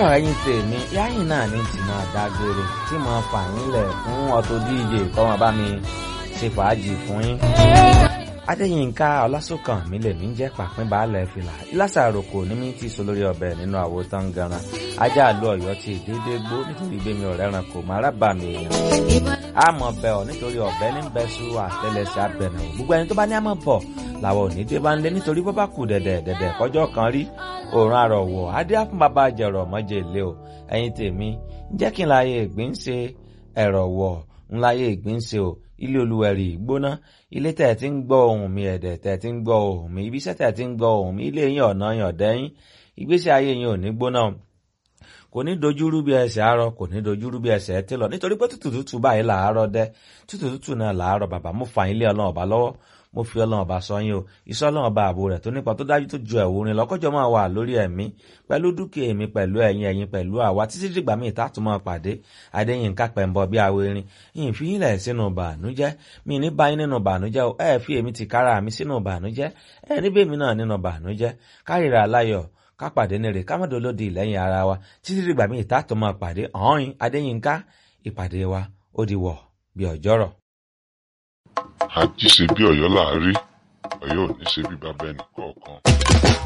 ẹ̀yin tèmi yáyìn náà ní tí máa dágbére tí mo fà yín lẹ̀ fún Auto DJ kọ́mọ bá mi ṣe fàájì fún yín. Adéyínká Ọlásùnkàn mi lè mí jẹ́ pàpín baálẹ̀ fìlà ìlàsà àròkò ní mi ti so lórí ọbẹ̀ nínú àwo tán ganan ajá àlú Ọ̀yọ́ ti dédé gbó nítorí gbé mi ọ̀rẹ́ ràn kò máa rábà mi èèyàn. àmọ̀ bẹ̀ ọ́ nítorí ọ̀bẹ ní bẹ́sù àtẹlẹsẹ̀ abẹ̀nà gbogbo ẹni tó bá ní àmọ̀ bọ̀ làwọn ò ní dé bá ń lé nítorí bọ́ bá kù dẹ̀dẹ̀ dẹ̀dẹ̀ kọjọ́ kan rí òòrùn àrọ̀wọ̀ adé àfún bàbá jẹ̀rọ̀ mọ́jẹ̀ ilé o ẹ̀yin tèmi jẹ́ kí n láyé ìgbín ṣe ẹ̀rọ̀ wọ̀ ń láyé ìgbín ṣe o ilé olúwẹ̀rì gbóná ilé tẹ̀ tí ń gbọ́ ohùn mi ẹ̀dẹ̀ tẹ̀ tí ń gbọ́ ohùn mi ibiṣẹ́ tẹ̀ tí ń gbọ́ ohùn mi ilé yín ọ̀nà yàn dẹ́yìn ìgbésí ayé yín ò ní gbóná kò ní dojúrú bí ẹsẹ̀ àárọ̀ kò ní dojúrú bí ẹsẹ̀ ẹtí lọ nítorí pé tútù tútù báyìí làárọ̀ dẹ́ tútù tútù náà làárọ̀ bàbá mo fà yín lé ọlọ́run ọba lọ́wọ́ mo fi ọlọ́run ọba sọ yín o iṣẹ́ ọlọ́run ọba ààbò rẹ̀ tó nípa tó dájú tó ju ẹ̀wò orin lọ́kọ́jọ́ máa wà lórí ẹ̀mí pẹ̀lú dúkìá èmi pẹ̀lú ẹ̀yin ẹ̀yin pẹ̀lú àwa títí dìgbà míì tààtù máa pàdé adéyínká pẹ̀mbọ bí awo erin yìí fi yín lẹ̀ sínú bànújẹ́ mi ní bá yín nínú bànújẹ́ o ẹ fi èmi ti kára mi sínú bànújẹ́ ẹ níbẹ̀ mi náà nínú bànújẹ́ kárìíra aláyọ̀ ká pàdé ní rè ká má dolódi lẹ́yìn ara wa títí dìgbà míì tààtù máa pàdé ọ̀hún adéyínká ìpàdé wa ó di wọ̀ bí ọjọ́rọ̀. àjíṣe bí Ọ̀yọ́ láàárí Ọ̀yọ́ ò ní ṣe bí bàbá ẹnì kọ̀ọ̀kan.